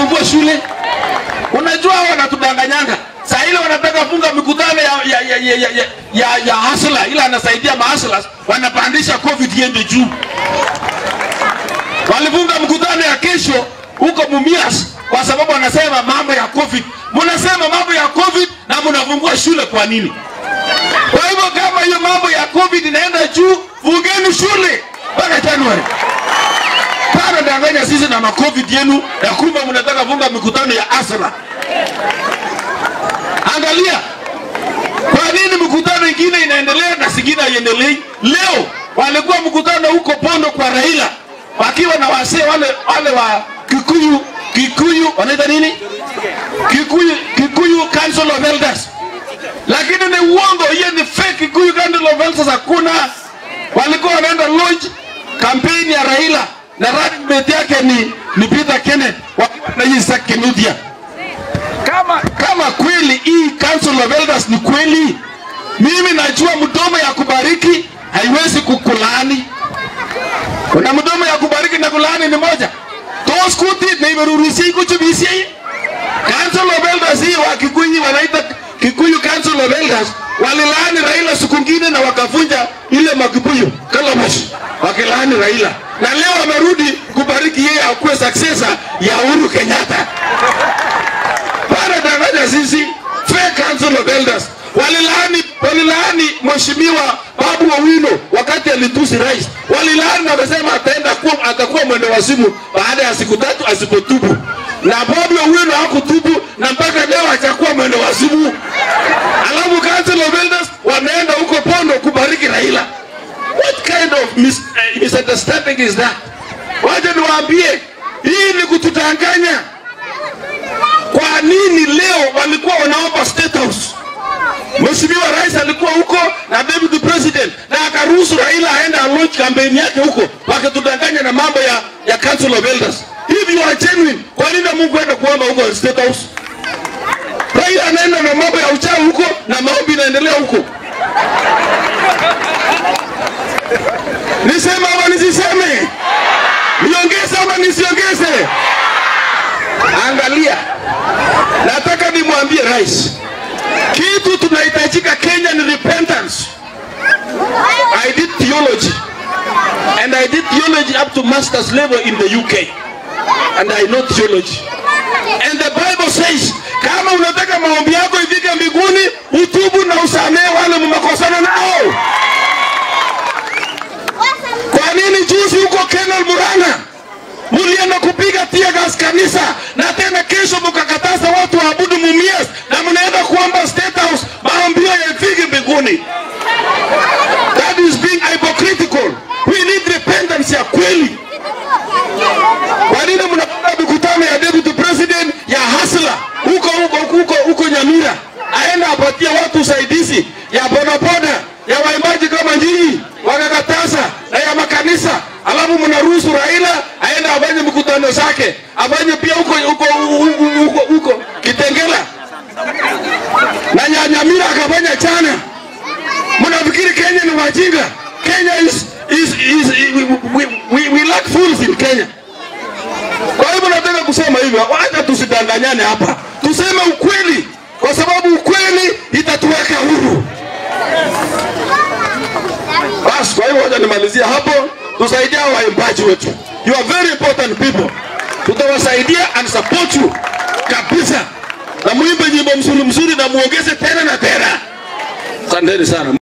mtafungua shule? Unajua hao wanatudanganyanga. Saa ile wanataka funga mikutano ya ya ya ya, ya, ya, ya, ya hasla ila anasaidia mahasla wanapandisha covid iende juu. Walifunga mkutano ya kesho huko Mumias kwa sababu wanasema mambo ya covid. Mnasema mambo ya covid na mnafungua shule kwa nini? Kwa hivyo kama hiyo mambo ya covid inaenda juu, fungeni shule mpaka Januari. Pana danganya sisi na macovid yenu ya kumbe mnataka funga mikutano ya asra. Angalia kwa nini mikutano ingine inaendelea na singine haiendelei? Leo walikuwa mkutano huko Pondo kwa Raila wakiwa na wasee wale wale wa Kikuyu Kikuyu wanaita nini? Kikuyu Kikuyu Council of Elders. Lakini ni uongo, hiyo ni fake. Kikuyu Council of Elders hakuna. Walikuwa wanaenda lodge kampeni ya Raila na running mate yake ni, ni Peter Kenneth wakiwa na Isaac Kinuthia. Kama kama kweli hii Council of Elders ni kweli, mimi najua mdomo ya kubariki haiwezi kukulaani. Kuna mdomo ya kubariki na kulaani ni moja. Tos kuti na imerurisi kuchubisi hii. Council of Elders hii wa Kikuyu wanaita Kikuyu Council of Elders walilaani Raila siku ngine na wakavunja ile makibuyu Kalabash wakilaani Raila, na leo wamerudi kubariki yeye akuwe successor ya Uhuru Kenyatta. Bana danganya sisi, fake Council of Elders walilaani walilaani mheshimiwa Babu Owino wakati alitusi rais, walilaani na wakasema ataenda kuwa atakuwa mwendo wazimu baada ya siku tatu asipotubu, na Babu Owino hakutubu na mpaka leo hajakuwa mwendo wazimu. Alafu Council of Elders wameenda huko Pondo kubariki Raila. What kind of mis uh, misunderstanding is that? Wacha niwaambie, hii ni kutudanganya. Kwa nini leo walikuwa wanaomba State House? Mheshimiwa Rais alikuwa huko na deputy president na akaruhusu Raila aende launch kampeni yake huko, wakitudanganya na mambo ya, ya Council of Elders. Hivi you are genuine, kwa nini Mungu aende kuomba huko State House? Raila anaenda na mambo ya uchawi huko na maombi inaendelea huko. Niseme ama nisiseme? Niongeze ama nisiongeze? Angalia, nataka nimwambie rais, kitu tunahitajika Kenya ni repentance. I did theology and I did theology up to master's level in the UK and I know theology and the Bible says kama unataka maombi yako ifike mbinguni, utubu na usamehe wale mmekosana nao. Kwa nini juzi huko Kenol Murang'a mulienda kupiga tear gas kanisa na tena kesho mkakataza watu waabudu Mumias na mnaenda kuomba State House maombi yao yafike mbinguni? That is being hypocritical. We need repentance ya kweli. Kwa nini mnapanga mikutano ya deputy president ya hasla huko huko huko huko Nyamira, aenda apatie watu usaidizi ya bodaboda ya waimbaji kama nyinyi, wakakataza na ya makanisa, alafu mnaruhusu Raila aende afanye mikutano zake, afanye pia huko huko huko huko huko Kitengela na Nya- Nyamira akafanya jana. Mnafikiri Kenya ni wajinga? Kenya is, is, is, we, we, we lack fools in Kenya. Kwa hivyo nataka kusema hivyo, wacha tusidanganyane hapa, tuseme ukweli, kwa sababu ukweli itatuweka huru. Basi, kwa hivyo wacha nimalizia hapo, tusaidia hao waimbaji wetu, you are very important people, tutawasaidia and support you kabisa, na muimbe nyimbo mzuri mzuri na muongeze tena na tena. Asanteni sana.